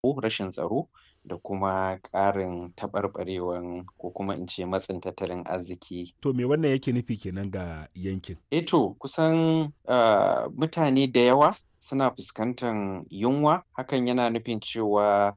rashin tsaro da kuma ƙarin taɓarɓarewan ko kuma in ce matsin tattalin arziki. To me wannan yake nufi kenan ga yankin? Eh to kusan ah, mutane da yawa suna fuskantan yunwa hakan yana nufin cewa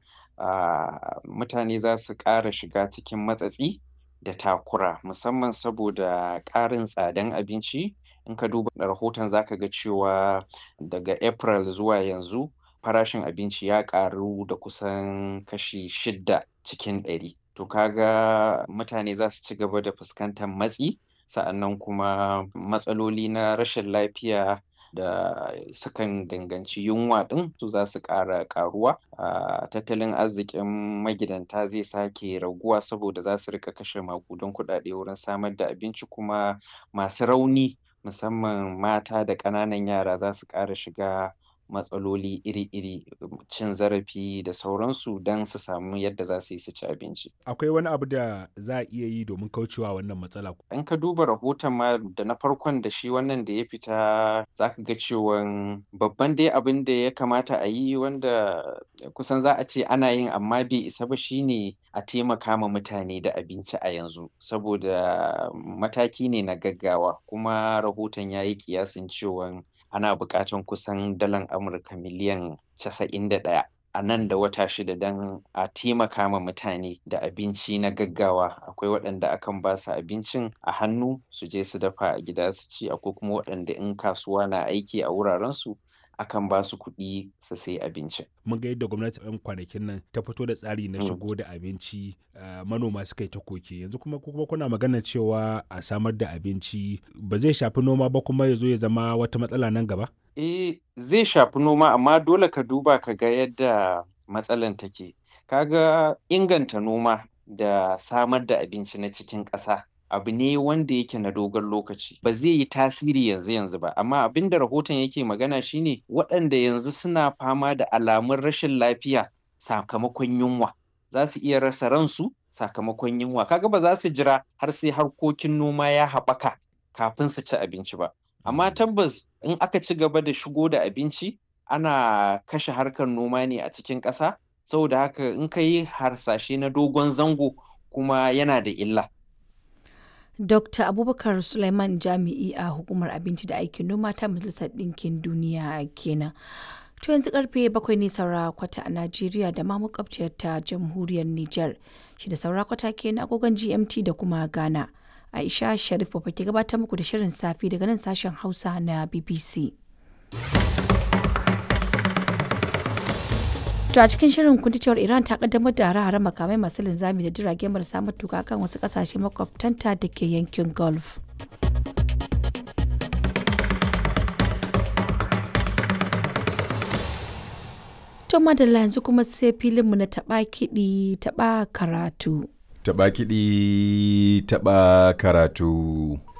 ah, mutane za su ƙara shiga cikin matsatsi da takura musamman saboda ƙarin tsadan abinci in ka duba rahoton za ka ga cewa daga April zuwa yanzu farashin abinci ya ƙaru da kusan kashi shidda cikin ɗari. To ka ga mutane za su ci gaba da fuskantan matsi sa'annan kuma matsaloli na rashin lafiya da sukan danganci yunwa ɗin su za su ƙara ƙaruwa. Ah, tattalin arzikin magidanta zai sake raguwa saboda za su riƙa kashe maƙudan kuɗaɗe wurin samar da abinci kuma masu rauni musamman mata da ƙananan yara za su ƙara shiga matsaloli iri-iri, cin zarafi da sauransu don su samu yadda za su yi su ci abinci. Akwai wani abu da za a iya yi domin kaucewa wannan matsala? In ka duba rahoton ma da na farkon da shi wannan da ya fita za ka ga cewan babban dai abin da ya kamata a yi wanda kusan za a ce ana yin amma bai isa ba shine a taimaka ma mutane da abinci a yanzu saboda mataki ne na gaggawa kuma rahoton ya yi ƙiyasin cewan ana buƙatan kusan dalar Amurka miliyan casa'in da ɗaya a nan da wata shida don a taimaka ma mutane da abinci na gaggawa. Akwai waɗanda akan ba su abincin a hannu su je su dafa a gida su ci, akwai kuma waɗanda in kasuwa na aiki a wurarensu akan ba su kuɗi su sayi abincin. Mun ga yadda gwamnati a 'yan kwanakin nan ta fito da tsari na Mm. shigo da abinci ah, manoma suka yi ta koke yanzu kuma ku kuma kuna maganar cewa a samar da abinci ba zai shafi noma ba kuma ya zo ya zama wata matsala nan gaba? Eh, zai shafi noma amma dole ka duba ka ga yadda matsalan take. Ka ga inganta noma da samar da abinci na cikin ƙasa abu ne wanda yake na dogon lokaci. Ba zai yi tasiri yanzu yanzu ba, amma abin da rahoton yake magana shine waɗanda yanzu suna fama da alamun rashin lafiya sakamakon yunwa. Za su iya rasa ransu sakamakon yunwa. Ka ga ba za su jira har sai harkokin noma ya haɓaka kafin su ci abinci ba. Amma tabbas in aka ci gaba da shigo da abinci ana kashe harkar noma ne a cikin ƙasa saboda haka in ka yi harsashe na dogon zango kuma yana da illa. Dr. Abubakar Suleiman Jami'i a Hukumar Abinci da Aikin Noma ta Majalisar Ɗinkin Duniya kenan. To yanzu karfe bakwai ne saura kwata a Najeriya da ma makwabciyar ta Jamhuriyar Nijar. Shi da saura kwata kenan agogon GMT da kuma Ghana. Aisha Sharif ba ke gabatar muku da shirin safi daga nan sashen Hausa na BBC. To a cikin shirin kun ji cewar Iran ta kaddamar da hare-hare makamai masu linzami da jirage marasa matuka kan wasu kasashe makwabtanta da ke yankin Gulf. To madalla yanzu kuma sai filinmu na taɓa kiɗi taɓa karatu. Taɓa kiɗi taɓa karatu.